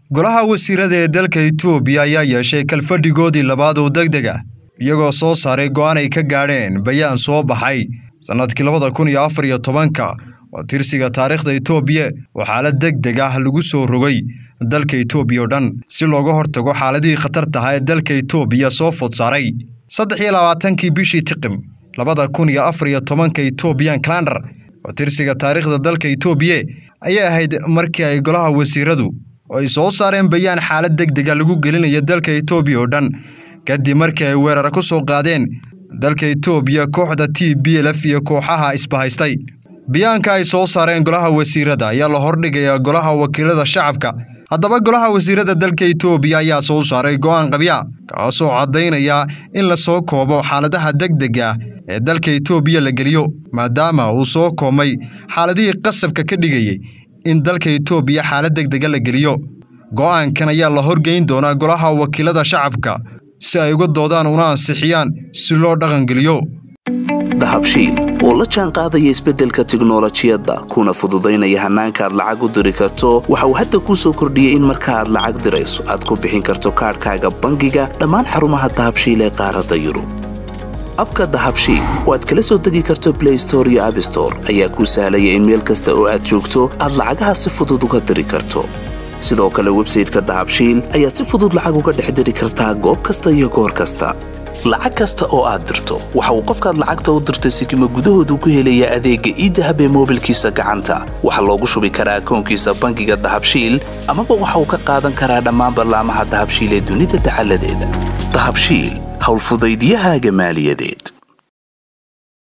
golaha wasiirada ee dalka itoobiya ayaa yeeshay kalfadhigoodii labaad oo deg deg ah iyagoo soo saaray go'aan ay ka gaadheen bayaan soo baxay sannadkii labada kun iyo afar iyo tobanka oo tirsiga taariikhda itoobiya oo xaalad deg deg ah lagu soo rogay dalka itoobiya oo dhan si looga hortago xaaladihii khatartaha ee dalka itoobiya soo food saaray saddex iyo labaatankii bishii tiqim labada kun iyo afar iyo tobanka etoobiyan kalandar oo tirsiga taariikhda dalka itoobiya ayay ahayd markii ay golaha wasiiradu oo ay soo saareen bayaan xaalad deg dega lagu gelinayo dalka itoobiya oo dhan kadib markii ay weerar ku soo qaadeen dalka itoobiya kooxda t b lf iyo kooxaha isbahaystay bayaanka ay soo saareen golaha wasiirada ayaa la hordhigayaa golaha wakiilada shacabka haddaba golaha wasiirada dalka itoobiya ayaa soo saaray go'aan qabya kaasoo caddaynaya in la soo koobo xaaladaha deg dega ee dalka itoobiya la geliyo maadaama uu soo koobmay xaaladihii qasabka ka dhigayay in dalka itoobiya xaalad deg dega la geliyo go'aankan ayaa la horgeyn doonaa golaha wakiilada shacabka si ay uga doodaan una ansixiyaan si loo dhaqangeliyo dahabshiil oo la jaan qaadaya isbeddelka tiknolojiyadda kuna fududaynaya hannaanka aad lacag u diri karto waxa uu hadda kuu soo kordhiyey in marka aad lacag dirayso aad ku bixin karto kaadhkaaga bangiga dhammaan xarumaha dahabshiil ee qaaradda yurub abka dahabshiil oo aad kala soo degi karto blay store iyo abstore ayaa kuu sahlaya in meel kasta oo aad joogto aad lacagaha si fudud uga diri karto sidoo kale websayteka dahabshiil ayaad si fudud lacag uga dhex diri kartaa goob kasta iyo goor kasta lacag kasta oo aad dirto waxa uu qofkaad lacagta u dirtay sikima gudahoodu ku helayaa adeegga iidahab ee moobilkiisa gacanta waxaa loogu shubi karaa akoonkiisa bangiga dahabshiil amaba waxa uu ka qaadan karaa dhammaan ballaamaha dahabshiil ee dunida dacaladeeda dahabshiil howlfudaydyahaaga maaliyadeed